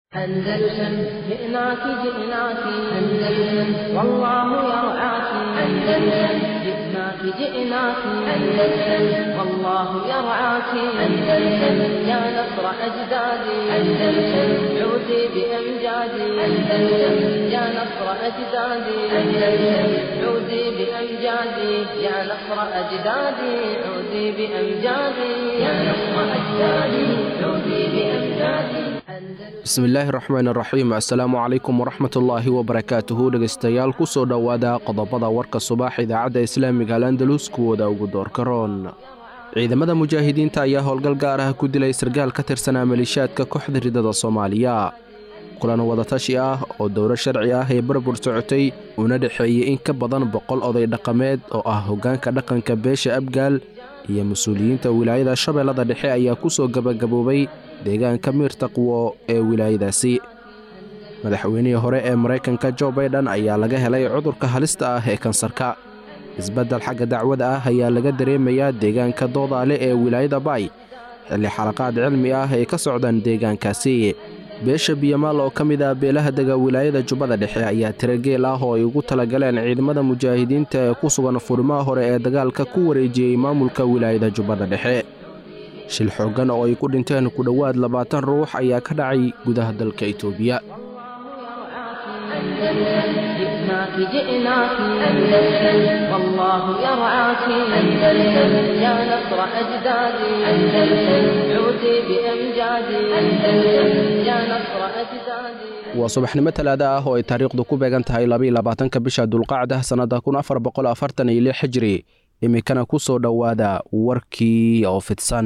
أندلسن جئناك جئناك أندلسن والله يرعاك أندلسن جئناك جئناك أندلسن والله يرعاك أندلسن يا نصر أجدادي أندلسن عودي بأمجادي أندلسن يا نصر أجدادي أندلسن عودي بأمجادي يا نصر أجدادي عودي بأمجادي يا نصر أجدادي عودي بأمجادي bismillaahi raxmaan raxiim assalaamu calaykum waraxmatullaahi wabarakaatuhu dhegaystayaal ku soo dhowaada qodobada warka subax idaacadda islaamiga al andalus kuwooda ugu doorka roon ciidamada mujaahidiinta ayaa howlgal gaar ah ku dilay sargaal ka tirsanaa maliishaadka kooxda ridada soomaaliya kulan wadatashi ah oo dowro sharci ah ee barbur socotay una dhexeeyey in ka badan boqol oday dhaqameed oo ah hoggaanka dhaqanka beesha abgaal iyo mas-uuliyiinta wilaayada shabeellada dhexe ayaa ku soo gebagaboobay deegaanka miir taqwo ee wilaayadaasi madaxweynihii hore ee maraykanka jo baydhan ayaa laga helay cudurka halista ah ee kansarka isbeddel xagga dacwada ah ayaa laga dareemayaa deegaanka doodaale ee wilaayada baay xilli xalaqaad cilmi ah ay ka socdaan deegaankaasi beesha biyamaal oo ka mid ah beelaha dega wilaayada jubbada dhexe ayaa tirageel ah oo ay ugu talagaleen ciidamada mujaahidiinta ee ku sugan furimaha hore ee dagaalka ku wareejiyey maamulka wilaayada jubbada dhexe shil xooggan oo ay ku dhinteen ku dhowaad labaatan ruux ayaa ka dhacay gudaha dalka itoobiya جئناك جئناك أندلسن والله يرعاك أندلسن يا نصر أجدادي أندلسن عودي بأمجادي أندلسن يا نصر أجدادي waa subaxnimo talaada ah oo ay taariikhdu ku beegan tahay labaiyo labaatanka bisha dulqacda sannadda kun afar boqol afartan iyo lix xijiri iminkana ku soo dhowaada warkii oo fidsan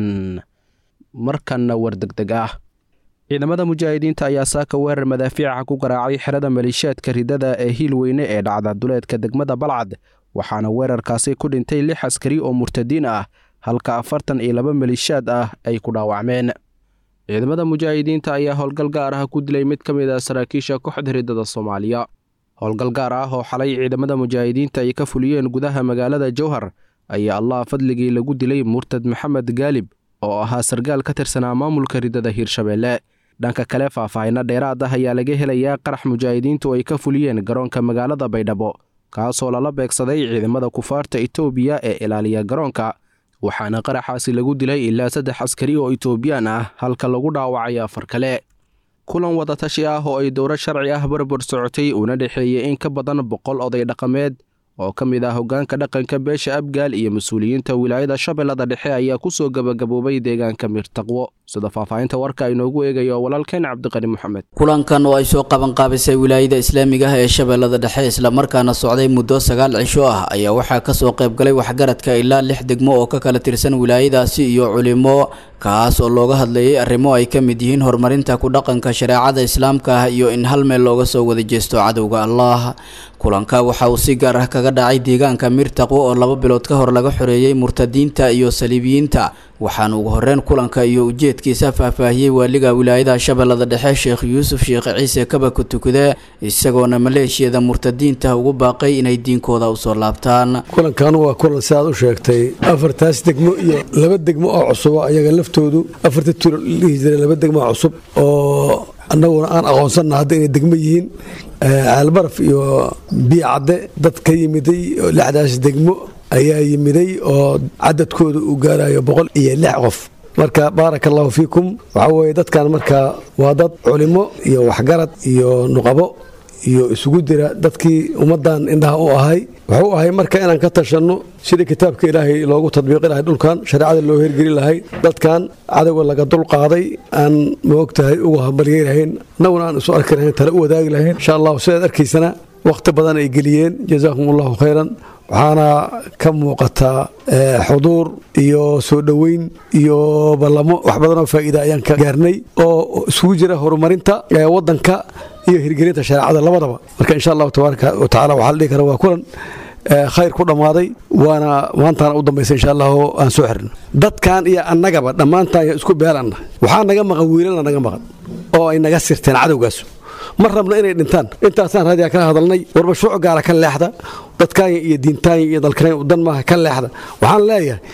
markanna war degdeg ah ciidamada mujaahidiinta ayaa saaka weerar madaafiica ku garaacay xerada maliishaadka ridada ee hiil weyne ee dhacda duleedka degmada balcad waxaana weerarkaasi ku dhintay lix askari oo murtadiin ah halka afartan iyo laba maliishaad ah ay ku dhaawacmeen ciidamada mujaahidiinta ayaa howlgal gaar ah ku dilay mid ka mid ah saraakiisha kooxda ridada soomaaliya howlgal gaar ah oo xalay ciidamada mujaahidiinta ay ka fuliyeen gudaha magaalada jowhar ayaa allah fadligii lagu dilay murtad maxamed gaalib oo ahaa sargaal ka tirsanaa maamulka ridada hiirshabeelle dhanka kale faahfaahinno dheeraad ah ayaa laga helayaa qarax mujaahidiintu ay ka fuliyeen garoonka magaalada baydhabo kaasoo lala beegsaday ciidamada kufaarta itoobiya ee ilaaliya garoonka waxaana qaraxaasi lagu dilay ilaa saddex askari oo itoobiyaan ah halka lagu dhaawacay afar kale kulan wadatashi ah oo ay dowro sharci ah barbur socotay una dhexeeyey in ka badan boqol oday dhaqameed oo ka mid ah hoggaanka dhaqanka beesha abgaal iyo mas-uuliyiinta wilaayada shabeellada dhexe ayaa ku soo gebagaboobay deegaanka miirtaqwo sida faahfaahinta warka inoogu eegayo walaalkeen cabdiqani moxamed kulankan oo ay soo qabanqaabisay wilaayada islaamiga ah ee shabeellada dhexe islamarkaana socday muddo sagaal cisho ah ayaa waxaa kasoo qaybgalay waxgaradka ilaa lix degmo oo ka kala tirsan wilaayadaasi iyo culimo kaas oo looga hadlayay arrimo ay ka mid yihiin horumarinta ku dhaqanka shareecada islaamka ah iyo in hal meel looga soo wada jeesto cadowga allah kulanka waxa uu si gaar ah kaga dhacay deegaanka miirtaqwo oo laba bilood ka hor laga xoreeyey murtadiinta iyo saliibiyiinta waxaana ugu horreyn kulanka iyo ujeedkiisa faahfaahiyey waaliga wilaayada shabeellada dhexe sheekh yuusuf sheekh ciise kabaka tukude isagoona maleeshiyada murtadiinta ugu baaqay inay diinkooda usoo laabtaan kulankan waa kulan sidaad u sheegtay afartaas degmo iyo laba degmo oo cusubo ayaga laftoodu afarta tulo dhihi jira laba degmo oo cusub oo annaguna aan aqoonsanna hadda inay degmo yihiin caalbaraf iyo biyo cadde dad ka yimiday lixdaas degmo ayaa yimiday oo cadadkooda uu gaarayo boqol iyo lix qof marka baaraka allahu fiikum waxaa weeye dadkan marka waa dad culimo iyo waxgarad iyo nuqabo iyo isugu dira dadkii ummaddan indhaha u ahay wuxuu ahay marka inaan ka tashanno sidii kitaabka ilaahay loogu tadbiiqi lahay dhulkan shareecada loo hergeli lahay dadkan cadowga laga dulqaaday aan maogtahay uga hambalyey lahayn annaguna aan isu arki lahayn tale u wadaagi lahayn insha allahu sidaad arkaysana wakhti badan ay geliyeen jazaakum allahu khayran waxaana ka muuqataa xuduur iyo soo dhoweyn iyo ballamo wax badan oo faa'iida ayaan ka gaarnay oo isugu jira horumarinta waddanka iyo hirgelinta shareecada labadaba marka insha allahu tabaaraka wa tacala waxaa la dhihi kara waa kulan khayr ku dhammaaday waana maantaana u dambaysa insha allahu aan soo xirno dadkan iyo annagaba dhammaantaan isku beelanna waxaa naga maqan wiilana naga maqan oo ay naga sirteen cadowgaas ma rabno inay dhintaan intaasaan raadiyaa kala hadalnay war mashruuc gaara ka leexda dadkaanya iyo diintaanya iyo dalkanya dan maaha ka leexda waxaan leeyahay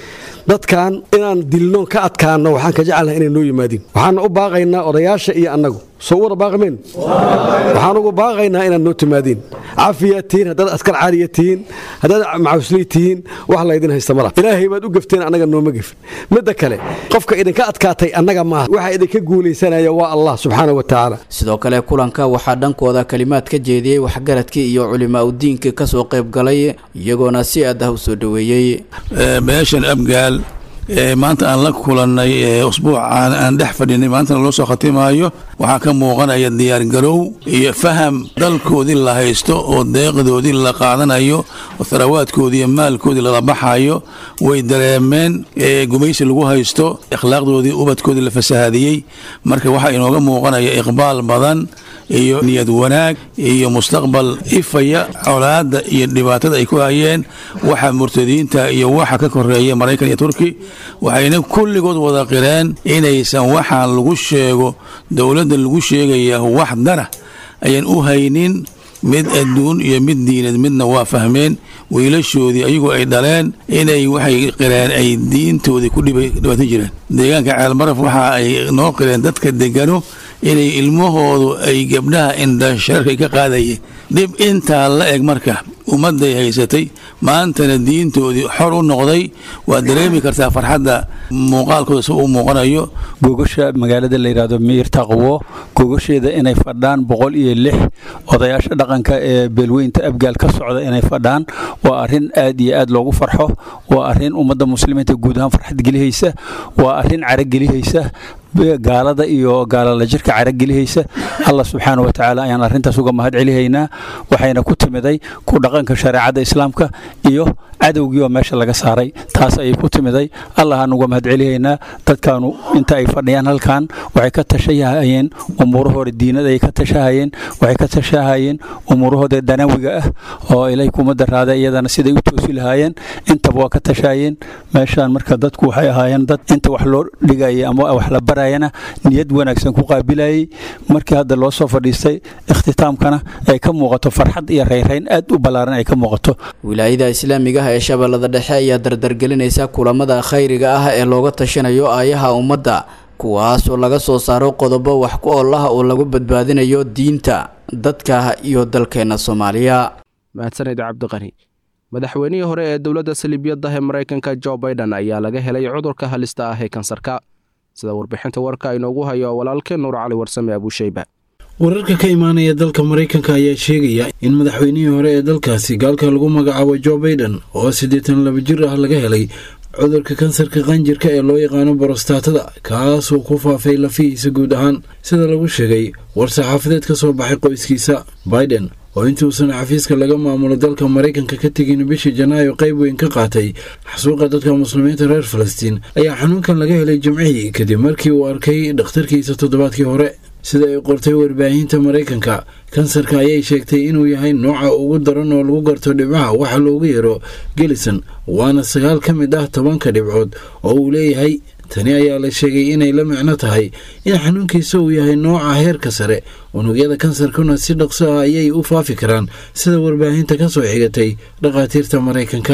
dadkan inaan dilno ka adkaano waxaan ka jecelnahay inay noo yimaadiin waxaana u baaqaynaa odayaasha iyo annagu soo wada baaqameen waxaan ugu baaqaynaa inaad noo timaadiin cafiyaad tihiin haddaad askar caaliya tihiin haddaad macawisley tihiin wax laydin haysta mala ilaahay baad u gefteen annaga nooma gefin midda kale qofka idinka adkaatay annaga maaha waxa idinka guulaysanaya waa allah subxaana wa tacaala sidoo kale kulanka waxaa dhankooda kalimaad ka jeediyey waxgaradkii iyo culimaa udiinka kasoo qayb galay iyagoona si aad ah u soo dhoweeyey beeshan abgaal maanta aan la kulannay usbuucaan aan dhex fadhinay maantana loo soo khatimaayo waxaa ka muuqanaya diyaargarow iyo faham dalkoodii la haysto oo deeqdoodii la qaadanayo oo tharawaadkoodii iyo maalkoodii lala baxayo way dareemeen gumaysi lagu haysto akhlaaqdoodii ubadkoodii la fasahaadiyey marka waxaa inooga muuqanaya iqbaal badan iyo niyad wanaag iyo mustaqbal ifaya colaadda iyo dhibaatada ay ku hayeen waxa murtadiinta iyo waxa ka koreeya maraykan iyo turki waxayna kulligood wada qireen inaysan waxaan lagu sheego dowladda lagu sheegaya wax dara ayaan u haynin mid adduun iyo mid diinad midna waa fahmeen wiilashoodii ayagoo ay dhaleen inay waxay qireen ay diintoodii ku dhibaatan jireen deegaanka ceelmaraf waxa ay noo qireen dadka degano inay ilmahoodu ay gabdhaha indha shararkay ka qaadayeen dhib intaa la eg marka ummadday haysatay maantana diintoodii xor u noqday waa dareemi kartaa farxadda muuqaalkooda si uu muuqanayo gogasha magaalada la yidhaahdo miir taqwo gogasheeda inay fadhaan boqol iyo lix odayaasha dhaqanka ee beelweynta abgaal ka socda inay fadhaan waa arrin aad iyo aad loogu farxo waa arrin ummadda muslimiinta guud ahaan farxad gelihaysa waa arrin caragelihaysa gaalada iyo gaalala jirka caragelihaysa allah subxaana wa tacaala ayaan arrintaas uga mahad celihaynaa waxayna ku timiday ku dhaqanka shareecadda islaamka iyo cadowgii oo meesha laga saaray taas ayay ku timiday allahaan uga mahad celihaynaa dadkaanu inta ay fadhiyaan halkan waxay ka tashahayeen umuurahooda diinada ay ka tashahayeen waxay ka tashahayeen umuurahooda danawiga ah oo ilay kuma daraada iyadana siday u toosi lahaayeen intaba waa ka tashahayeen meeshaan marka dadku waxay ahaayeen dad inta wax loo dhigaya ama wax la barayana niyad wanaagsan ku qaabilayay markii hadda loo soo fadhiistay ikhtitaamkana ay ka muuqato farxad iyo rayrayn aad u ballaaran ay ka muuqato wilaayada islaamiga ah ee shabeellada dhexe ayaa dardargelinaysa kulamada khayriga ah ee looga tashanayo aayaha ummadda kuwaas oo laga soo saaro qodobo wax ku oolaha oo lagu badbaadinayo diinta dadka iyo dalkeena soomaaliya mahadsanid cabdiqani madaxweynihii hore ee dowladda saliibiyadda ee maraykanka jo baiden ayaa laga helay cudurka halista ah ee kansarka sida warbixinta warka inoogu hayo walaalkeen nuur cali warsame abuusheyba wararka ka imaanaya dalka maraykanka ayaa sheegaya in madaxweynihii hore ee dalkaasi gaalka lagu magacaabo jo baiden oo siddeetan laba jir ah laga helay cudurka kansarka qanjirka ee loo yaqaano borostaatada kaasoo ku faafay lafihiisa guud ahaan sida lagu sheegay war-saxaafadeed ka soo baxay qoyskiisa baiden oo intuusan xafiiska laga maamulo dalka maraykanka ka tegin bishii janaayo qayb weyn ka qaatay xasuuqa dadka muslimiinta reer falastiin ayaa xanuunkan laga helay jimcihii kadib markii uu arkay dhakhtarkiisa toddobaadkii hore sida ay qortay warbaahinta maraykanka kansarka ayay sheegtay inuu yahay nooca ugu daran oo lagu garto dhibcaha waxa loogu yeero gelison waana sagaal ka mid ah tobanka dhibcood oo uu leeyahay tani ayaa la sheegay inay la micno tahay in xanuunkiisa uu yahay nooca heerka sare unugyada kansarkuna si dhaqso ah ayay u faafi karaan sida warbaahinta ka soo xigatay dhakhaatiirta maraykanka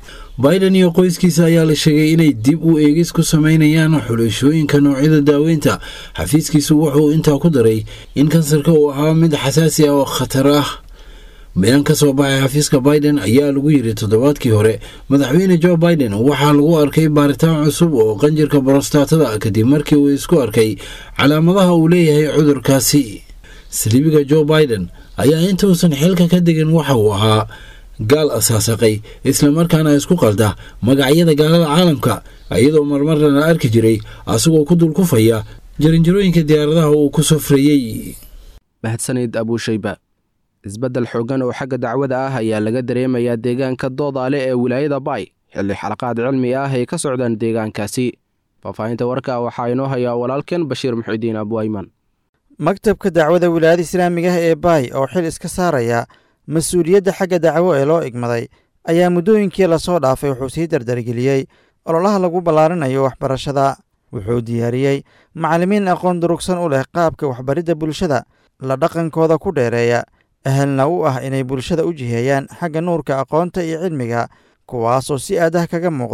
biden iyo qoyskiisa ayaa la sheegay inay dib u eegis ku sameynayaan xulashooyinka noocyada daaweynta xafiiskiisu wuxuu intaa ku daray in kansarka uu ahaa mid xasaasi ah oo khatar ah bayaan ka soo baxay xafiiska biden ayaa lagu yiri toddobaadkii hore madaxweyne jo biden waxaa lagu arkay baaritaan cusub oo qanjirka borostaatada kadib markii uu isku arkay calaamadaha uu leeyahay cudurkaasi saliibiga jo biden ayaa intuusan xilka ka degin waxa uu ahaa gaal asaasaqay islamarkaana isku qalda magacyada gaalada caalamka iyadoo marmarna la arki jiray asagoo ku dulkufaya jaranjarooyinka diyaaradaha uu ku safrayey mahadsanid abuushayba isbeddel xooggan oo xagga dacwada ah ayaa laga dareemayaa deegaanka doodaale ee wilaayada baay xilli xalaqaad cilmi ah ay ka socdaan deegaankaasi faahfaahinta warka waxaa inoo hayaa walaalkeen bashiir muxidiin abuayman maktabka dacwada wilaayada islaamiga ah ee baay oo xil iska saaraya mas-uuliyadda xagga dacwo ee loo igmaday ayaa muddooyinkii lasoo dhaafay wuxuu sii dardargeliyey ololaha lagu ballaarinayo waxbarashada wuxuu diyaariyey macallimiin aqoon durugsan u leh qaabka waxbaridda bulshada la dhaqankooda ku dheereeya ahalna u ah inay bulshada u jiheeyaan xagga nuurka aqoonta iyo cilmiga kuwaasoo si aadah kaga muuqda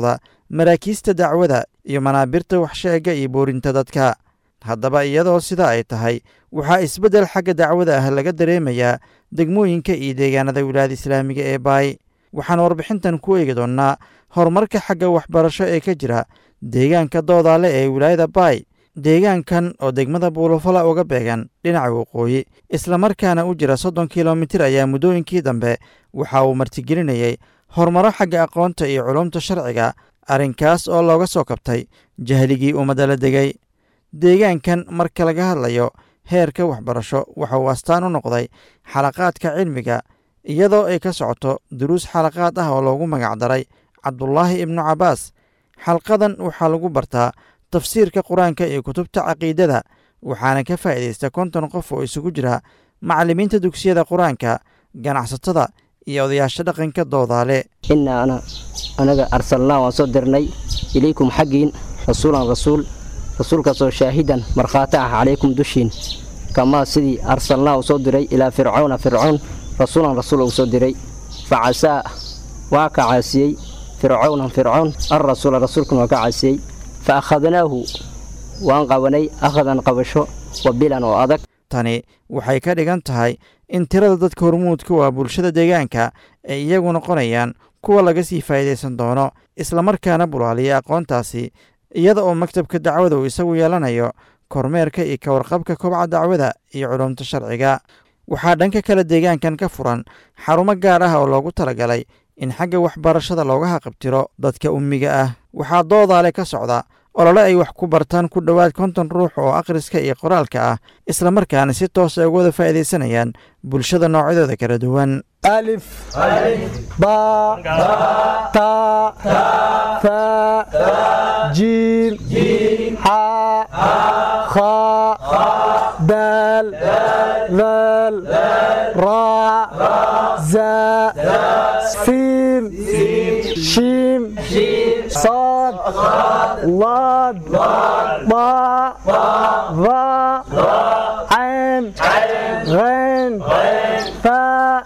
maraakiista dacwada iyo manaabirta waxsheegga iyo boorinta dadka haddaba iyadoo sida ay tahay waxaa isbeddel xagga dacwada ah laga dareemayaa degmooyinka iyo deegaanada wilaayada islaamiga ee baay waxaan warbixintan ku eegi doonnaa horumarka xagga waxbarasho ee ka jira deegaanka doodaale ee wilaayada baay deegaankan oo degmada buulafala uga beegan dhinaca waqooyi islamarkaana u jira soddon kilomitir ayaa muddooyinkii dambe waxa uu martigelinayay horumaro xagga aqoonta iyo culumta sharciga arrinkaas oo looga soo kabtay jahligii ummadda la degay deegaankan marka laga hadlayo heerka waxbarasho waxa uu astaan u noqday xalaqaadka cilmiga iyadoo ay ka socoto duruus xalaqaad ah oo loogu magacdaray cabdulaahi ibnu cabbaas xalqadan waxaa lagu bartaa tafsiirka qur-aanka iyo kutubta caqiidada waxaana ka faa'iidaysta konton qof oo isugu jira macallimiinta dugsiyada qur-aanka ganacsatada iyo odayaasha dhaqanka doodaale innaa ana anaga arsalnaa waan soo dirnay ilaykum xaggiin rasuulan rasuul rasuulkaasoo shaahidan markhaati ah calaykum dushiin kamaa sidii arsalnaa uu soo diray ilaa fircawna fircoon rasuulan rasuul uu soo diray fa casaa waa ka caasiyey fircawnan fircoon alrasuula rasuulkuna waa ka caasiyey fa akhadnaahu waan qabanay akhadan qabasho wa bilan oo adag tani waxay ka dhigan tahay in tirada dadka hormuudka waa bulshada deegaanka ay iyagu noqonayaan kuwa laga sii faa'iidaysan doono islamarkaana bulaaliya aqoontaasi iyada oo maktabka dacwada uu isagu yeelanayo kormeerka iyo ka warqabka kobca dacwada iyo culumta sharciga waxaa dhanka kale deegaankan ka furan xarumo gaar ah oo loogu talagalay in xagga waxbarashada looga haqabtiro dadka ummiga ah waxaa doodaale ka socda olole ay wax ku bartaan ku dhowaad konton ruux oo akhriska iyo qoraalka ah islamarkaana si toosa uga wada faa'iidaysanayaan bulshada noocyadooda kala duwan ألف باء تاء ثاء جيم حاء خاء دال ذال راء زاء سين شيم صاد ضاد ضاء ظاء عين غين فاء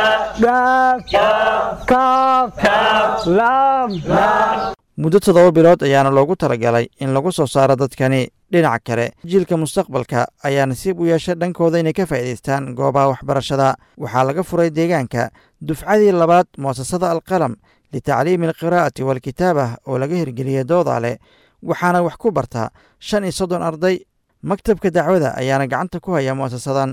muddo toddoba bilood ayaana loogu talagalay in lagu soo saaro dadkani dhinaca kale jiilka mustaqbalka ayaa nasiib u yeesha dhankooda inay ka faa'iidaystaan goobaha waxbarashada waxaa laga furay deegaanka dufcadii labaad mu'asasada alqalam litacliimi alqiraa'ati waalkitaabah oo laga hirgeliyey doodaale waxaana wax ku bartaa shan iyo soddon arday maktabka dacwada ayaana gacanta ku haya mu'asasadan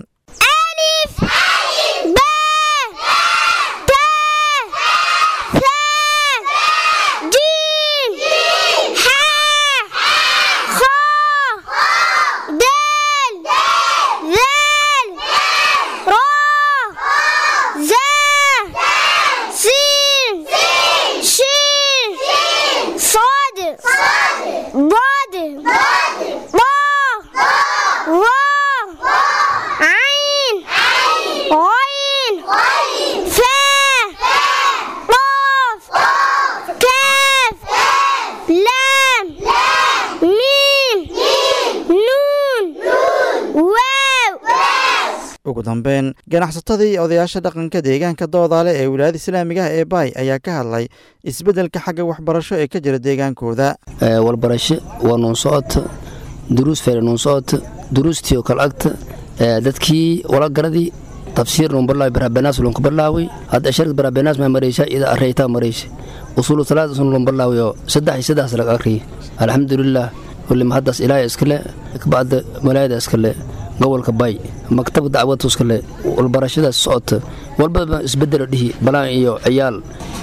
ugu dambeyn ganacsatadii odayaasha dhaqanka deegaanka doodaale ee wilaayada islaamiga ah ee baay ayaa ka hadlay isbeddelka xagga waxbarasho ee ka jira deegaankooda walbarasho waa nuun socota duruus fere nuun socota duruustiio kal agta dadkii walagaradii tafsiir nuun barlaawi barabenaas lunka barlaawi hadda sharad barabenaas maa maraysa ida areytaa maraysa usulu talaada sun lun barlaawi oo saddex iyo saddex laga akriya alxamdulilah kulli mahaddaas ilaahay iskale kabacda malaayada iskale gobolka bay maktab dacwadtuskale walbarashadaas socota walbaba isbedelo dhihi balaan iyo ciyaal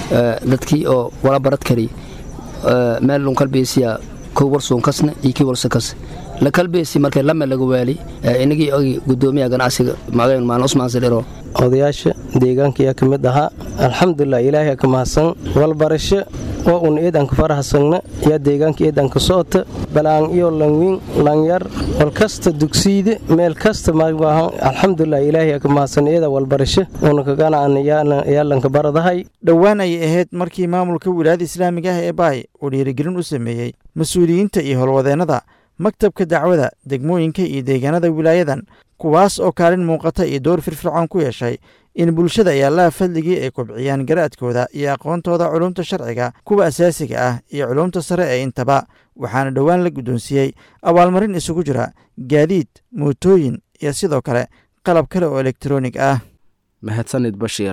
dadkii oo wala barad kari meel lun kalbeesiya kow warsuun kasna iyo kii warsa kas la kalbeesi markay lame laga waali inagii ogi gudoomiya ganacsiga magayn maan usmaan sadhero odayaasha deegaanka ayaa ka mid ahaa alxamdulilah ilaahay ka mahadsan walbarasho oo un eedanka farahasagna yaa deegaanka eedanka socota balaan iyo langwiin langyar walkasta dugsiide meel kasta maahan alxamdulilah ilaahay ka mahadsan eeda walbarasho una kaganaan yaalanka baradahay dhowaan ayay ahayd markii maamulka wilaayada islaamiga ah ee baay uu dhiirigelin u sameeyey mas-uuliyiinta iyo howlwadeennada maktabka dacwada degmooyinka iyo deegaanada wilaayadan kuwaas oo kaalin muuqata iyo door firfircoon ku yeeshay in bulshada ay allaha fadligii ay kobciyaan garaadkooda iyo aqoontooda culumta sharciga kuwa asaasiga ah iyo culumta sare ee intaba waxaana dhowaan la guddoonsiiyey abaalmarin isugu jira gaadiid mootooyin iyo sidoo kale qalab kale oo elektaroonig ah mahadsanid bashiir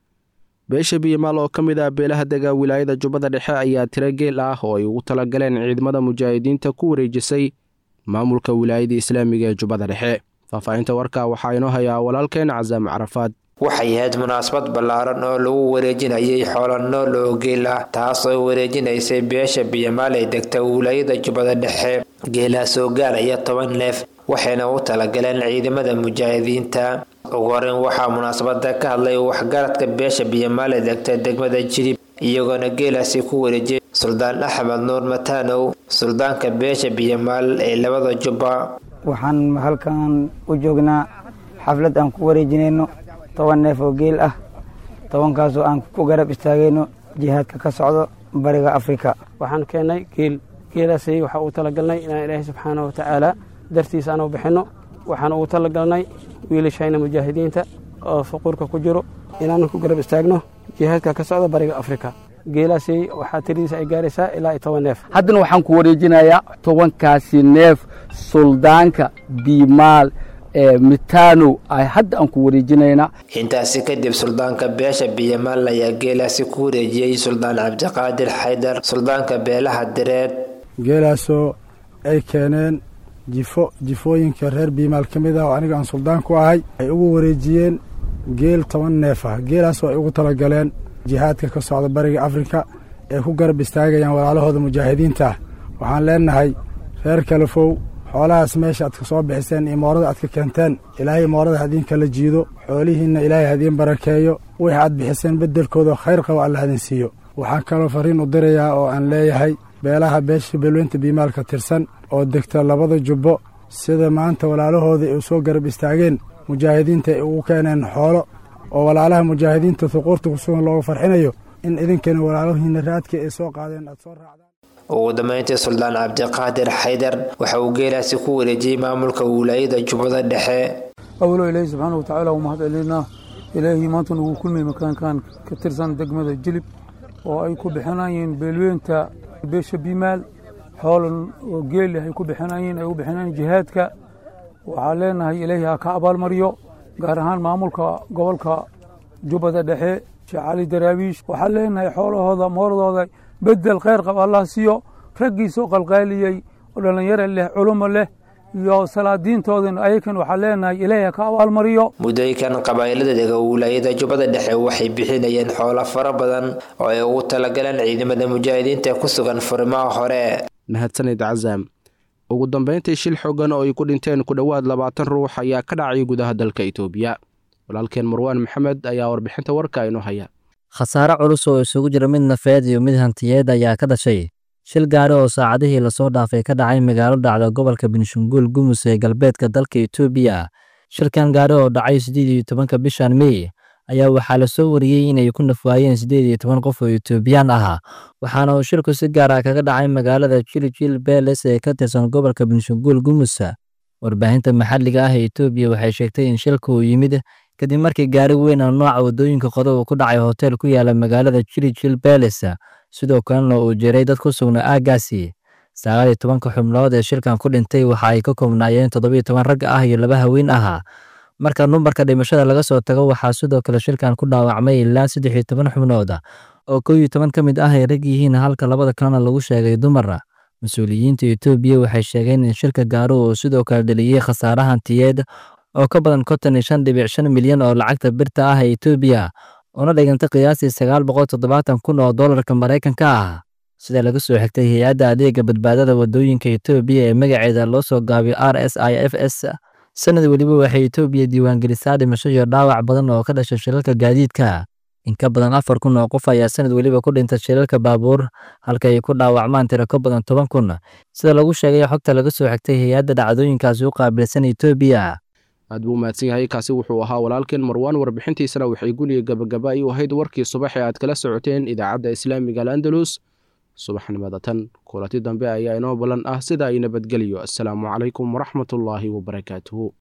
beesha biyamaal oo ka mid ah beelaha dega wilaayada jubbada dhexe ayaa tiro geel ah oo ay ugu talagaleen ciidamada mujaahidiinta ku wareejisay maamulka wilaayada islaamiga ee jubbada dhexe faahfaahinta warka waxaa inoo hayaa walaalkeen casaam carafaad waxay ahayd munaasabad ballaaran oo lagu wareejinayay xoolo nool oo geel ah taas oo wareejinaysay beesha biyamaal ee degta wilaayada jubbada dhexe geelaas oo gaaraya toban neef waxayna u talagaleen ciidamada mujaahidiinta ugu horeyn waxaa munaasabada ka hadlay waxgaradka beesha biyamaal ee degta degmada jilib iyagoona geelaasi ku wareejiyay suldaan axmed nuur mataanow suldaanka beesha biyamaal ee labada jubba waxaan halkan u joognaa xaflad aan ku wareejinayno toban neef oo geel ah tobankaasoo aan ku garab istaagayno jihaadka ka socdo bariga afrika waxaan keennay geel geelaasi waxaa uu talagalnay inaan ilaahay subxaana wa tacaala dartiisa aan u bixinno waxaan ugu talagalnay wiilashayna mujaahidiinta oo faquurka ku jiro inaan ku garab istaagno jihaadka ka socda bariga afrika geelaasi waxaa tiradiisa ay gaaraysaa ilaa iyo toban neef haddana waxaan ku wareejinayaa tobankaasi neef suldaanka biimaal ee mitanow ay hadda aan ku wareejinaynaa intaasi kadib suldaanka beesha biyamaal ayaa geelaasi ku wareejiyey suldaan cabdiqaadir xaydar suldaanka beelaha direed geelaasoo ay keeneen jifo jifooyinka reer biimaal ka mid ah oo aniga aan suldaan ku ahay ay ugu wareejiyeen geel toban neef ah geelaasoo ay ugu talagaleen jihaadka ka socda bariga afrika ee ku garab istaagayaan walaalahooda mujaahidiinta ah waxaan leenahay reer kalafow xoolahaas meesha aad ka soo bixiseen iyo moorada aad ka keenteen ilaahay moorada hadiin kala jiido xoolihiinna ilaahay hadiin barakeeyo wix aad bixiseen beddelkooda khayr qabo alla hadin siiyo waxaan kaloo fariin u dirayaa oo aan leeyahay beelaha beesha beelweynta biimaalka tirsan oo degta labada jubbo sida maanta walaalahooda ay u soo garab istaageen mujaahidiinta ay ugu keeneen xoolo oo walaalaha mujaahidiinta huquurta kusugan looga farxinayo in idinkana walaalahiina raadkii ay soo qaadeen aad soo raacdaan ugu dambeyntii suldaan cabdiqaadir xaydar waxa uu geelaasi ku wareejiyey maamulka wilaayada jubbada dhexe awalo ilaahi subxaana wa tacaala u mahad celinaa ilaahii maanta nugu kulmay makaankan ka tirsan degmada jilib oo ay ku bixinayeen beelweynta beesha biimaal xoolan oo geeli ay ku bixinayeen ay u bixinayeen jihaadka waxaa leenahay ilaahi ha ka abaalmariyo gaar ahaan maamulka gobolka jubbada dhexe sheekh cali daraawiish waxaa leenahay xoolahooda mooradooda bedel khayr qab allah siiyo raggiisoo qalqaaliyey oo dhallinyaro leh culumo leh iyo salaadiintoodana ayakan waxaa leenahay ilaahi ha ka abaalmariyo muddooyinkan qabaa'ilada dega wilaayada jubbada dhexe waxay bixinayeen xoolo fara badan oo ay ugu talagaleen ciidamada mujaahidiinta ku sugan furimaha hore mahadsanid cazaam ugu dambeyntii shil xogan oo ay ku dhinteen ku dhowaad labaatan ruux ayaa ka dhacay gudaha dalka itoobiya walaalkeen marwaan maxamed ayaa warbixinta warka inoo haya khasaare culus oo isugu jira mid nafeed iyo mid hantiyeed ayaa ka dhashay shil gaari oo saacadihii lasoo dhaafay ka dhacay magaalo dhacda gobolka benshanguul gumus ee galbeedka dalka itoobiya shilkan gaari oo dhacay siddeed iyo tobanka bishan mey ayaa waxaa lasoo wariyey inay ku nafwaayeen siddeed iyo toban qof oo itoobiyaan ah waxaana uu shilku si gaar ah kaga dhacay magaalada jiljil beles ee ka tirsan gobolka benshanguul gumus warbaahinta maxalliga ah ee itoobiya waxay sheegtay in shilka uu yimid kadib markii gaari weyn oo nooca waddooyinka qodo uu ku dhacay hotel ku yaala magaalada jiljil beles sidoo kalena uu jiray dad ku sugnaa aaggaasi sagaal iyo tobanka xubnood ee shilkan ku dhintay waxa ay ka koobnaayeen toddobiyo toban rag ah iyo laba haween ah marka numbarka dhimashada laga soo tago waxaa sidoo kale shilkan ku dhaawacmay ilaa saddex iyo toban xubnood oo kow iyo toban ka mid ah ay rag yihiin halka labada kalena lagu sheegay dumar mas-uuliyiinta etoobiya waxay sheegeen in shilka gaaro uu sidoo kale dheliyey khasaare hantiyeed oo ka badan konton iyo shan dhibic shan milyan oo lacagta birta ah ee etoobiya una dhigantay qiyaastii sagaal boqol toddobaatan kun oo doolarka maraykanka ah sida laga soo xigtay hay-adda adeega badbaadada waddooyinka etoobiya ee magaceeda loo soo gaabiyo r s i f s sanad weliba waxay etoobiya diiwaangelisaa dhimasho iyo dhaawac badan oo ka dhashay shilalka gaadiidka in ka badan afar kun oo qof ayaa sanad weliba ku dhintay shilalka baabuur halka ay ku dhaawacmaan tiro ka badan toban kun sida lagu sheegay xogta laga soo xigtay hay-adda dhacdooyinkaasi u qaabilsan etoobiya aad buu mahadsan yahay kaasi wuxuu ahaa walaalkeen marwaan warbixintiisana waxay guniga gabagaba ay u ahayd warkii subax ee aad kala socoteen idaacadda islaamiga al'andalus subaxnimada tan kulanti dambe ayaa inoo ballan ah sida ay nabadgeliyo assalaamu calaykum waraxmatullaahi wabarakaatuhu